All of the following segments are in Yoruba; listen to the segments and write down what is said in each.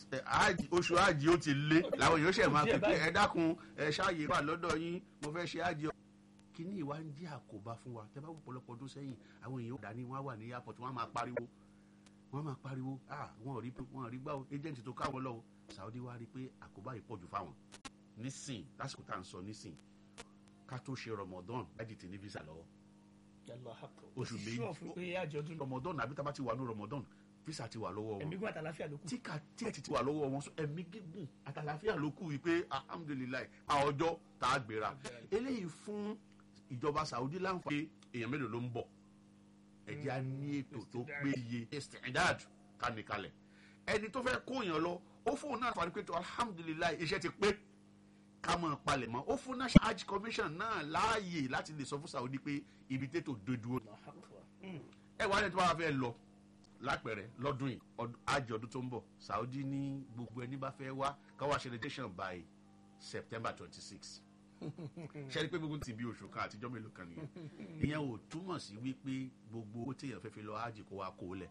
ẹ, ájì- oṣù ájì ó ti lé làwọn èèyàn ṣẹ̀ máa pè pé ẹ dákun ẹ ṣáàyè wà lọ́dọ̀ yín mo fẹ́ ṣe ájì ọ. kíní ìwà ń jẹ́ àkóbá fún wa tẹ́ bá wò pọ̀lọpọ̀ ọdún sẹ́yìn àwọn èèyàn ò dání wọ́n á wà ní airport wọ́n á máa pariwo wọ́n á máa pariwo ah wọ́n ò rí wọ́n ò rí gbá o agent tó káwọn lọ́wọ́ Saudi wá rí pé àkóbá yìí pọ̀jù fáwọn nísìn lásìkò tá à ń sọ nísìn ká tó ṣe Ramadan láti tì ní visa lọ́wọ́ Oṣù méjì. sọ fún pé àjọ̀dún Ramadan àbí tá a bá ti wà ní Ramadan visa ti wà lọ́wọ́ wọn ẹ̀mí gún àtàláfíà ló kù. tíkà tíkẹ̀tì ti wà lọ́wọ́ wọn sọ ẹ̀mí gígùn àtàlàfíà ló kù wípé alhamdulilayi a ọjọ́ tá a gbéra eléyìí fún ìjọba Saudi láǹfààní èèyàn mélòó ló ń bọ̀ ẹ̀jẹ̀ á ní ètò tó péye istidad kanikalẹ̀ ẹni tó fẹ́ kó èèyàn lọ ó fóun náà fàní pé tó alhamdulilayi iṣẹ́ ti pé ká mọ̀ palẹ̀ mọ́ ó fún national hajj commission náà láàyè láti lè sọ fún Saudi pé ibi tètò dodo ẹ wà lẹ́yìn tó bá fẹ́ lọ lápẹ̀rẹ̀ lọ́dún yìí ọdún- àjọ ọdún tó ń bọ̀ Saudi ní gbogbo ẹni bá fẹ́ wá káwá ṣe registration by September twenty six ṣe é rí pé gbogbo ti bí oṣù kan àtijọ́ mélòó kan nìyẹn ìyẹn ò túmọ̀ sí wípé gbogbo owó téèyàn fẹ́ fi lọ hajj kó wá kó lẹ̀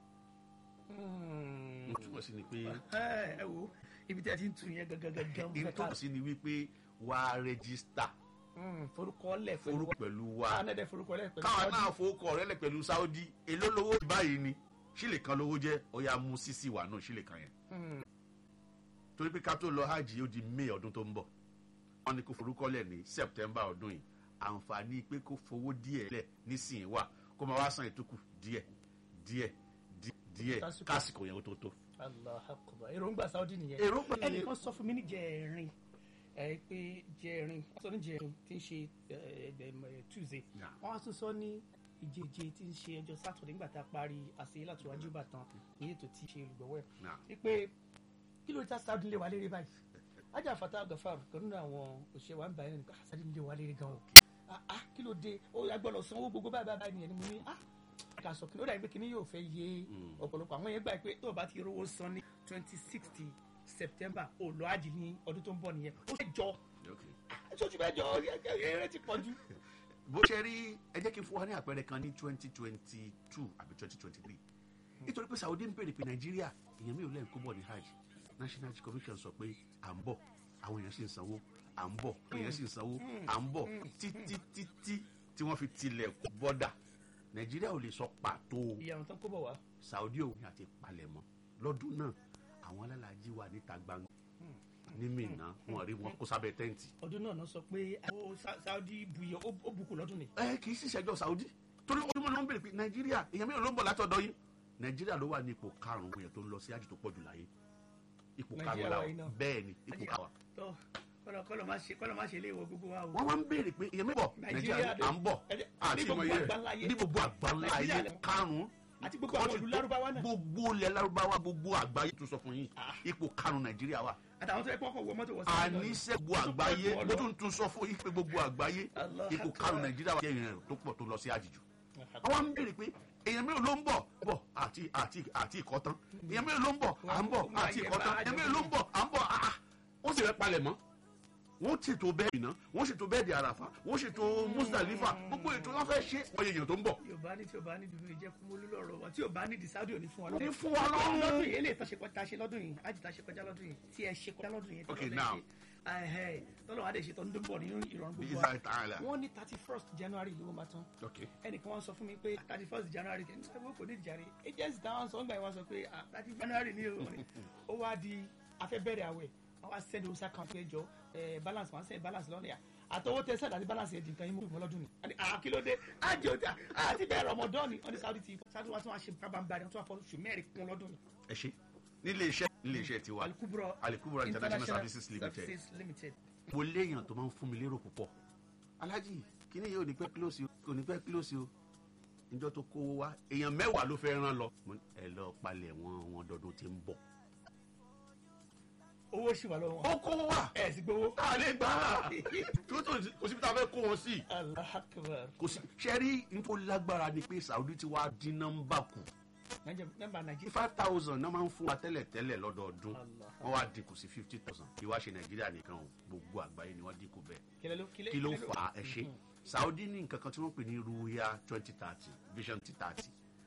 ó túmọ̀ sí ni pé ẹ ẹ wo ibi tí a ti ń tún yẹn gangan gangan mo ó fẹ́ ká túmọ̀ sí ni wípé wá rẹ́gísítà Mm, forúkọ lẹ̀ pẹ̀lú forúkọ pẹ̀lú wa káwọn ẹ̀dẹ̀ forúkọ lẹ̀ pẹ̀lú káwa Saudi. náà fowókọ rẹ lẹ pẹ̀lú Saudi èló lówó báyìí ni sílè kan lówó jẹ́ ó yá mú sísì wà náà sílè kan yẹn Mm, torí pé ká tó lọ hajj ó di may ọdún tó ń bọ̀ wọ́n ní kó forúkọlẹ̀ ní september ọdún yìí àǹfààní pé kó fowó díẹ̀ lẹ̀ nísìnyí wà kó máa wá san ìtókù díẹ̀ díẹ̀ dí- díẹ̀ Kásìkò. kásìkò yẹn ó tó tó. Allah akbar èròǹgbà Saudi nìyẹn èròǹgbà nìyẹn. ẹnìkan sọ fún mi ní jẹrin ẹ pé jẹrin wọ́n sọ ní jẹrin tí ń ṣe ẹ, ẹ, ẹ, Tuesday Yeah. wọ́n á tún sọ ní ìjeje tí ń ṣe ọjọ́ Saturday nígbà tá a parí àṣeyẹ láti wájú Ìbàdàn ní ètò tí ṣe olùgbọ̀wọ́ ẹ̀ Nah. wípé kí ló dá Saudi lé wa léré báyìí ajá fata gafar kan nínú àwọn òṣèré wa ń bá ẹni nípa Saudi lé wa léré gan o ah ah kí ló dé ó yà gbọ́dọ̀ sanwó gbogbo báyìí báyìí nìyẹn ni mo ní ah ká sọ kí ló dàbí pé kíní yóò fẹ́ yé ọ̀pọ̀lọpọ̀ àwọn yẹn gbà pé tó o bá ti rówó san ní twenty sixty September ó lọ àjì ní ọdún tó ń bọ̀ nìyẹn ó fẹ́ jọ Okay. sójú bẹ́ẹ̀ jọ eré ti pọ̀ jù. bó ṣe rí ẹ jẹ́ kí n fún wa ní àpẹẹrẹ kan ní twenty twenty two àbí twenty twenty three nítorí pé Saudi ń bèrè pé Nàìjíríà èèyàn mi ò lẹ́yìn kó bọ̀ ní hajj National Hajj Commission sọ pé à ń bọ̀ àwọn èèyàn sì ń sanwó à ń bọ̀ èèyàn sì ń sanwó à ń bọ̀ títí títí tí wọ́n fi tilẹ̀ kó bọ́dà Nàìjíríà ò lè sọ pàtó ìyàwó tán kó bọ̀ wá. Saudi òun àti palẹ̀mọ́ lọ́dún náà àwọn alálàájì wà níta gbangba ní Mínà wọn rí wọn kó sábẹ́ tẹ́ǹtì ọdún náà náà sọ pé ó Sa- Saudi buyọ ó ó bukú lọ́dún ni. ẹ kì í sì ṣẹjọ́ Saudi torí ọdún mọ́ni wọ́n ń bèrè pé Nàìjíríà èèyàn mélòó ló ń bọ̀ látọ̀dọ̀ yín Nàìjíríà ló wà ní ipò karùn-ún èèyàn tó ń lọ sí àjì tó pọ̀ jù láyé ipò Nàìjíríà karùn-ún la wà wà yìí náà. bẹ́ẹ̀ ni ipò karùn-ún tó kọlọ kọlọ má ṣe kọlọ má ṣe léèwọ̀ gbogbo wa o. wọ́n wá ń bèrè pé èèyàn mélòó Nàìjíríà Nàìjíríà à ń bọ̀ ẹ- ní àti gbogbo ìmọ̀ iye àgbáńlá ayé. rẹ̀ ní gbogbo àgbáńlá ayé Nàìjíríà- karùn-ún àti gbogbo àwọn wọ́n ti ìlú tó- lárúbáwá náà. gbogbo ilẹ̀ lárúbáwá gbogbo àgbáyé tó sọ fún yín ipò karùn-ún Nàìjíríà wà àtàwọn tó yẹ kọ́kọ́ wọ mọ́tò wọ sí London. àníṣe gbogbo àgbáyé Tó pọ̀ mo jù ọ tún tún sọ fún yín pé gbogbo àgbáyé Allah ipò Akbar. karùn-ún Nàìjíríà wà jẹ́ ìrìn tó pọ̀ tó lọ sí àjìjù àwọn ń bèrè pé èèyàn mélòó ló ń bọ̀ bọ̀ àti àti àti ìkọ́tán èèyàn mélòó ló ń bọ̀ à ń bọ̀ Ó máa àti yẹ ìkọ́tán bá èèyàn mélòó ló ń bọ̀ à ń bọ̀ àà wọ́n sì fẹ́ palẹ̀ mọ́ wọ́n ṣètò bẹ́ẹ̀dì náà wọ́n ṣètò bẹ́ẹ̀dì àràfà wọ́n ṣètò Musdalifa gbogbo ètò wọn fẹ́ ṣe wọ́n yẹ èèyàn tó ń bọ̀ yorùbá ní tí o bá ní dùdú ìjẹ́ kú mólú lọ́rọ̀ wọn tí o bá ní di Saudi ò ní fún wa ní fún wa lọ́rùn lọ́dún yìí eléyìí tó ṣe kọjá ṣe lọ́dún yìí ájì tá ṣe kọjá lọ́dún yìí tí ẹ ṣe kọjá lọ́dún yìí Okay, tọ́lọ́ now. lẹ́ ṣe ẹ̀hẹ́ tọ́lọ́ wa dẹ̀ ṣe tọ́ndún bọ̀ nínú ìrọ̀rùn bí gbogbo wa isa ta'ala wọ́n ní thirty first January ló máa tán ok ẹnìkan wọn sọ fún mi pé thirty first January kì í ṣe kò ní ìjàre agency táwọn sọ ń gbà yẹn wọn sọ pé thirty January ni o ó wá di afẹ́bẹ̀rẹ̀ àwẹ̀ wọ́n wá send osa kan pé jọ eh, balance wọn send balance lọ́nà yà àtọwọ́ tẹ sẹ́dá ní balance yẹn di nǹkan yín mú ìmọ̀ lọ́dún ni àní àkílódé àjò tí àti bẹ́ẹ̀ Ramadan ni wọ́n ní Saudi ti Saudi wa tún wá ṣe kábàámbá ni wọ́n tún wá fọ́ oṣù mẹ́rin kún lọ́dún ni ẹ ṣe nílé iṣẹ́ nílé iṣẹ́ tiwa Alikubro Alikubro International Services Limited. Services Limited mo léèyàn tó máa ń fún mi lérò púpọ̀ alájì kíní yìí ò ní pẹ́ close o kò ní pẹ́ close o níjọ́ tó kówó wá èèyàn mẹ́wàá ló fẹ́ rán lọ Mo ní, ẹ lọ palẹ̀ wọn wọn dọdún tí ń bọ̀. owó ṣì wà lọ́wọ́ ó kówó wá ẹ̀ sì gbowó a lè gbà á tó tó kò síbi tá a fẹ́ kó wọn sí Allah akbar kò sí ṣẹ́rí nítorí lágbára ni pé Saudi ti wá dín nọ́mbà kù nọ́mbà Nàìjíríà five thousand náà máa ń fún wa tẹ́lẹ̀ tẹ́lẹ̀ lọ́dọọdún Allah. wọ́n wá dínkù sí fifty thousand kí wá ṣe Nàìjíríà nìkan o gbogbo àgbáyé ni wọ́n dínkù bẹ́ẹ̀ kílẹ̀ ló kí ló fà á ẹ ṣe Saudi ní nǹkan kan tí wọ́n pè ní ruya twenty thirty vision twenty thirty